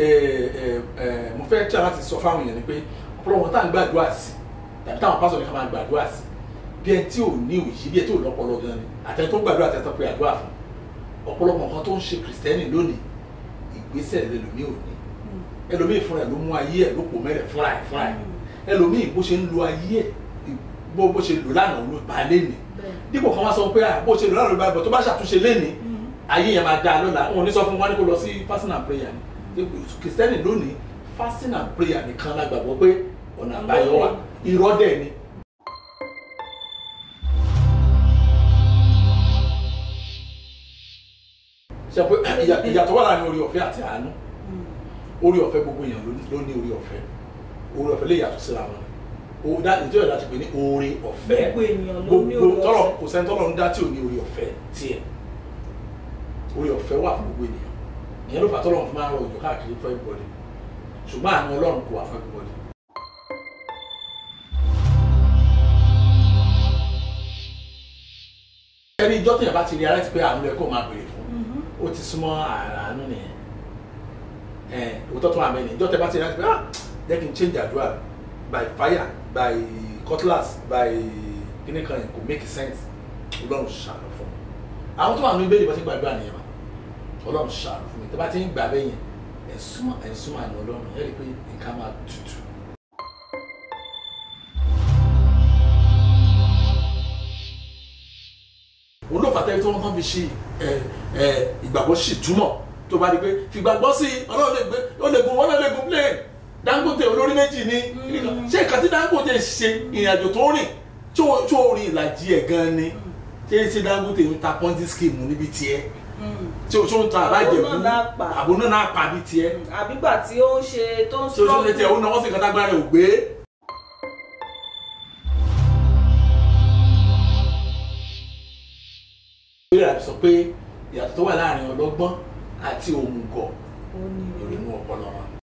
ẹ ẹ ẹ mo fẹ́ tí a láti sọ fáwọn èèyàn ni pé ọ̀pọ̀lọpọ̀ tá à ń gbàdúrà sí tàbí táwọn pásọ̀ ní ká máa gbàdúrà sí bí ẹni tí ò ní òyì bí ẹni tí ò lọ́pọlọ gan ni àtẹni tó gbàdúrà àtẹni tó pe àdúrà fún ọ̀pọ̀lọpọ̀ nǹkan tó ń ṣe kìrìsìtẹ́nì lónìí ìgbésẹ̀ lẹ́lòmíì ò ní ẹlòmíì fúnra ẹ̀ ló mú ayé ẹ̀ ló pò mẹ́rẹ̀ fúnra ẹ̀ fúnra ẹ̀ ẹlòmíì bó ṣe ń lo ayé ẹ̀ bó bó ṣe lò lánàá ló bá léni dípò kan wá sọ pé ah, bó ṣe lò lánàá ló bá bọ̀ tó bá ṣàtúnṣe léni ayé yẹn máa dáa lọ́la wọn ò ní sọ fún wa ní kó lọ sí fasting and prayer ni kìrìsìtẹ́nì lónìí fasting and prayer nìkan la gbàgbọ́ pé ọ̀nà àbáyọ wà irọ́ dẹ̀ ni. ṣe pé ìyà- ìyàtọ̀ wà láàrin orí ọ̀fẹ́ àti àánú orí ọ̀fẹ́ gbogbo èèyàn ló ní- ló ní orí ọ̀fẹ́ orí ọ̀fẹ́ lè yàtọ̀ síra wọn o da ìjọ ìdá ti pè ní oore ọ̀fẹ́ Gbogbo ènìyàn ló ní Gbogbo- oore tọ́lọ̀ ọ̀fẹ́. kò sẹ́ni tọ́lọ̀ ń dá tí ò ní orí ọ̀fẹ́ tiẹ̀ orí ọ̀fẹ́ wà fún gbogbo ènìyàn ìyẹn ló fà tọ́lọ̀ fún máa ń rọ òjò káàkiri fún everybody ṣùgbọ́n àánú ọlọ́run kò wà fún everybody. ẹni ìjọ tẹ̀yàn bá ti rí ara ti pé àánú rẹ kó máa béèrè fún ó ti súnmọ́ àánú nìyẹn ẹ òótọ́ tó wà mẹ́rin ìjọ tẹ̀ bá ti rí ara ti pé ah jẹ́ kí n change àdúrà by fire by cutlass by kíní kan yẹn kò make sense ọlọ́run ṣàánú fún mi àwọn tó wà ní ibéèrè bá ti gbàdúrà nìyẹn wa ọlọ́run ṣàánú fún mi tẹ́ bá ti ń gbà bẹ́yẹn ẹ̀ súnmọ́ ẹ̀ súnmọ́ àná ọlọ́run ẹ̀ rí i pé nǹkan máa tutù. olófàtẹ́ tí wọ́n kàn fi ṣe ẹ ẹ ìgbàgbọ́ sì túmọ̀ tó bá di pé fìgbàgbọ́ sí i ọlọ́run lè gbé ó lè gun ọlọ́run lè gun plane Dangote olórí méjì ní ṣé ìkàtí Dangote ṣe ìrìnàjò tó rìn tí ó tí ó rìn ìlàjì ẹ̀ gan ni ṣé ṣé Dangote ń ta pọ́ńtì scheme níbi tiẹ̀ tí o tí o ń ta àbájẹ̀bú Àbò náà náà pa. àbò náà náà pa bí tiẹ̀ àbígbà tí ó ń ṣe tó ń tí o tí o lè tiẹ̀ ó náwó sí nǹkan tágbára rẹ̀ ò gbé. ìbéèrè àti sọ pé ìyàtọ̀ tó wà láàrin ọlọ́gbọ́n àti òmùgọ̀ ó ní ìrònú ọpọlọ wọn